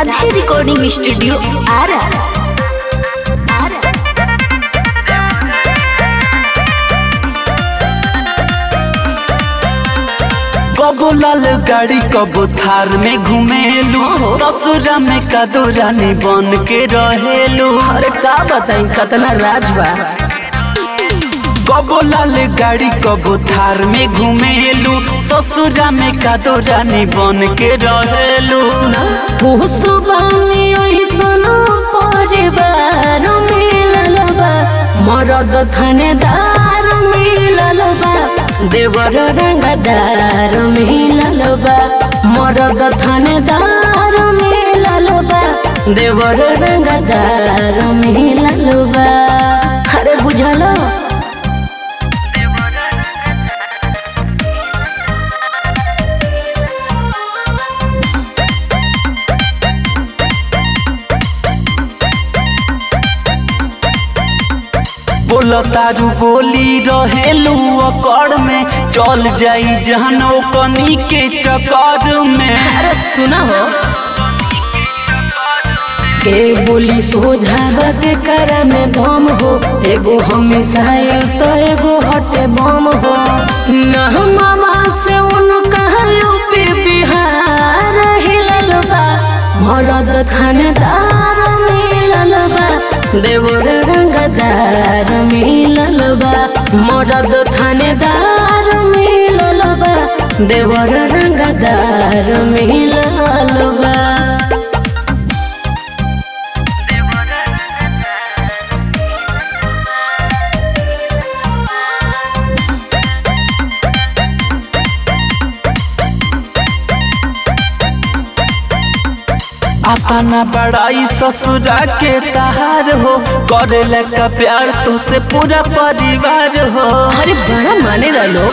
Radhe recording studio Arrah Arrah कबो लाल गाड़ी कबो थार में घुमेलू ससुरा में कदो रानी बन के रहेलू अरे का बताई कतना राज बा कबो लाल गाड़ी कबो थार में घुमेलू ससुरा में कदो रानी बन के रहेलू हुसुबानी ओइसन परिवार मिलल बा मरद थानेदार मिलल बा देवर रंगदार मिलल बा मरद थानेदार मिलल बा देवर रंगदार मिलल बा अरे बुझल बोल तारू बोली रहेलू अकड़ में चल जाई जहनो कनी के चक्कर में अरे सुना हो के बोली सोझावा के कर में दम हो एगो हमेशा तो एगो हटे बम हो न मामा से उनका यूपी बिहार हिलल बा मरद थानेदार मिलल बा देवर रंगदार मिलल बा मरद थानेदार मिलल बा देवर रंगदार मिलल बा अपना बड़ाई ससुरा के तहार हो करे का प्यार तो से पूरा परिवार हो अरे बड़ा माने लो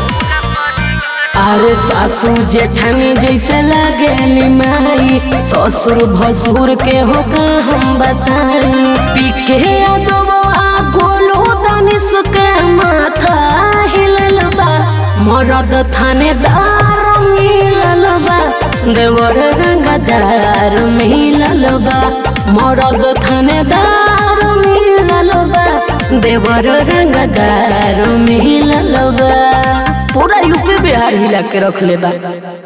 अरे सासू जेठानी जैसे लागेली माई ससुर भसुर के हो का हम बताई पीके अदबा गोलू दानिश के माथा हिलल बा मरद थानेदार मिलल बा देवर रंगदार मिलल बा मरद थानेदार मिलल बा देवर रंगदार मिलल बा पूरा यूपी बिहार हिला के रख ले बा